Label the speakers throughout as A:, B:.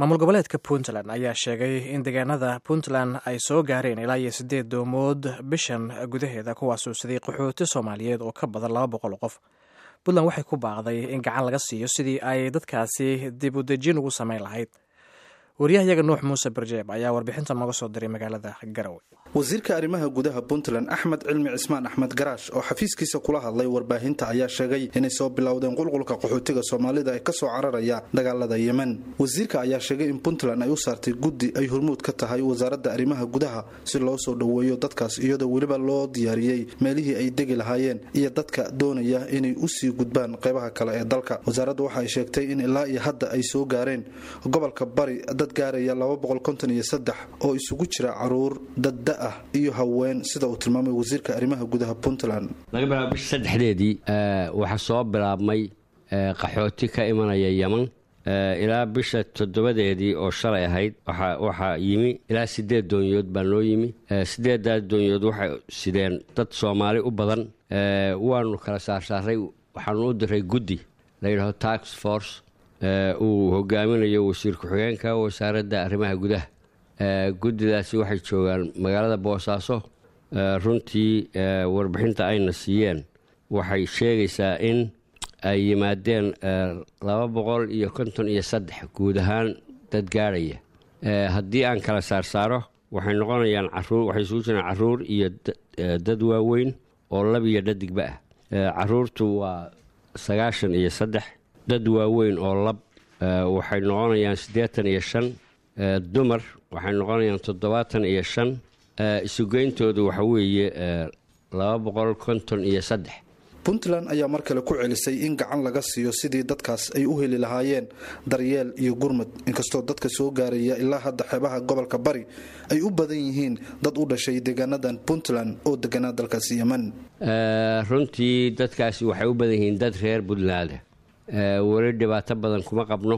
A: maamul goboleedka puntland ayaa sheegay in deegaanada puntland ay soo gaareen ilaa iyo siddeed doomood bishan gudaheeda kuwaasuu siday qaxooti soomaaliyeed oo ka badan laba boqol oo qof puntland waxay ku baaqday in gacan laga siiyo sidii ay dadkaasi dib u dejin ugu samayn lahayd wariyahayaga nuux muuse barjeeb ayaa warbixinta nooga soo diray magaalada garowe
B: wasiirka arrimaha gudaha puntland axmed cilmi cismaan axmed garaash oo xafiiskiisa kula hadlay warbaahinta ayaa sheegay inay soo bilowdeen qulqulka qaxootiga soomaalida ee kasoo cararaya dagaalada yemen wasiirka ayaa sheegay in puntland ay u saartay guddi ay hormuud ka tahay wasaaradda arrimaha gudaha si loo soo dhoweeyo dadkaas iyadoo weliba loo diyaariyey meelihii ay degi lahaayeen iyo dadka doonaya inay usii gudbaan qeybaha kale ee dalka wasaaraddu waxa ay sheegtay in ilaa iyo hadda ay soo gaareen gobolka bari dad gaaraya oo isugu jira caruur dadda ah iyo haween sida uu tilmaamay wasiirka arrimaha gudaha puntland
C: laga bilaabo bisha saddexdeedii waxaa soo bilaabmay qaxooti ka imanaya yeman ilaa bisha toddobadeedii oo shalay ahayd waxaa yimi ilaa sideed doonyood baa noo yimi sideedaas doonyood waxay sideen dad soomaali u badan waanu kala saarsaaray waxaanu u diray guddi layidhaho tax force uu hogaaminayo wasiir ku-xigeenka wasaaradda arrimaha gudaha guddidaasi waxay joogaan magaalada boosaaso runtii warbixinta ayna siiyeen waxay sheegaysaa in ay yimaadeen laba boqol iyo konton iyo saddex guud ahaan dad gaadhaya haddii aan kala saarsaaro waxay noqonayaan caruur waxay isugu jiraan caruur iyo dad waaweyn oo lab iyo dhadigba ah caruurtu waa sagaashan iyo saddex dad waaweyn oo lab waxay noqonayaan siddeetan iyo shan dumar waxay noqonayaan toddobaatan iyo shan isugeyntoodu waxa weeye laba boqol konton iyo saddex
B: puntland ayaa mar kale ku celisay in gacan laga siiyo sidii dadkaas ay u heli lahaayeen daryeel iyo gurmud inkastoo dadka soo gaaraya ilaa hadda xeebaha gobolka bari ay u badan yihiin dad u dhashay deegaanadan puntland oo deganaa dalkaasi yeman
C: runtii dadkaasi waxay u badan yihiin dad reer puntland weli dhibaato badan kuma qabno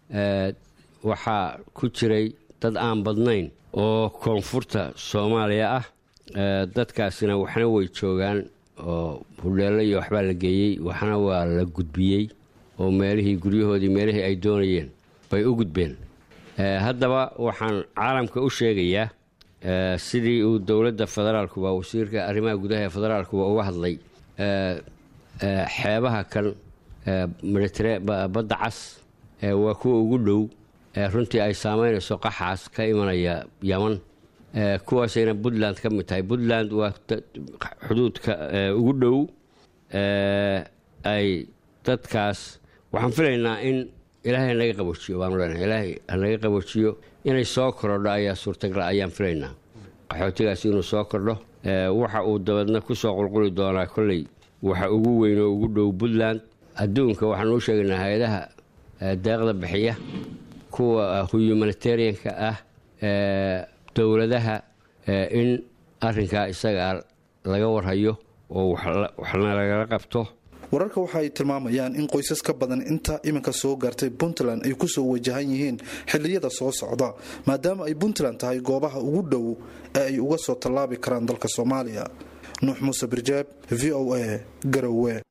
C: waxaa ku jiray dad aan badnayn oo koonfurta soomaaliya ah dadkaasina waxna way joogaan oo hudheello iyo waxbaa la geeyey waxna waa la gudbiyey oo meelihii guryahoodii meelihii ay doonayeen bay u gudbeen haddaba waxaan caalamka u sheegayaa sidii uu dowladda federaalkuba wasiirka arrimaha gudaha ee federaalkuba uga hadlay xeebaha kan badda cas waa kuwa ugu dhow runtii ay saameynayso qaxaas ka imanaya yaman kuwaasayna puntland ka mid tahay puntland waa xuduudka ugu dhow ay dadkaas waxaan filaynaa in ilaahay hanaga qaboojiyo baanu leenahay ilaahay hanaga qaboojiyo inay soo korodho ayaa suurtagala ayaan filaynaa qaxootigaasi inuu soo kordho waxa uu dabeedna kusoo qulquli doonaa kolley waxa ugu weyn oo ugu dhow puntland adduunka waxaan uu sheegaynaa hay-adaha deeqda bixiya kuwa humanitarianka ah dowladaha in arinkaa isagaa laga warhayo oo waxna lagala qabto
B: wararka waxa ay tilmaamayaan in qoysas ka badan inta iminka soo gaartay puntland ay kusoo wajahan yihiin xilliyada soo socda maadaama ay puntland tahay goobaha ugu dhow ee ay uga soo tallaabi karaan dalka soomaaliya nuux muuse birjaab v o a garowe